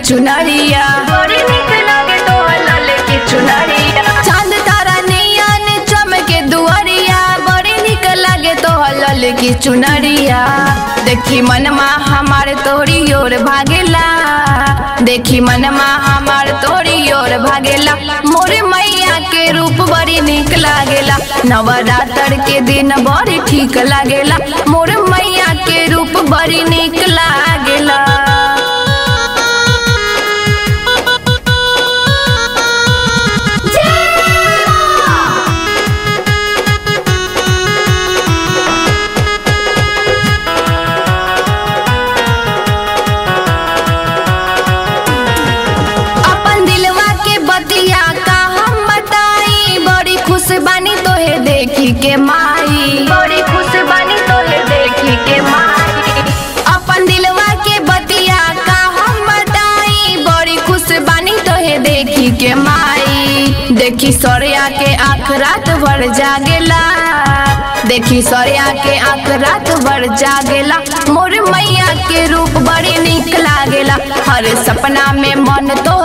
चुनरिया बड़ी निक लागे तोहर लाल की चुनरिया चांद तारा नियन चमके दुआरिया बड़ी निक लागे तोहर लाल की चुनरिया देखी मनमा हमार तोरी ओर भागेला देखी मनमा हमार तोरी ओर भागेला मोर मैया के रूप बड़ी निक लागेला नवरात्र के दिन बड़ी ठीक लागेला मोर मैया के रूप बड़ी निक लागेला अपन दिलवा के बतिया का हम बताई बड़ी खुश बानी तोहे देखी के माई बड़ी खुश बानी तोहे देखी के माई अपन दिलवा के बतिया का हम बताई बड़ी खुश बानी तोहे देखी के माई देखी सौर्या के आँख रात भर जागेला देखी सौर्या के आँख रात भर जागेला मोर मैया के रूप बड़ी निक लागेला हर सपना में मन तो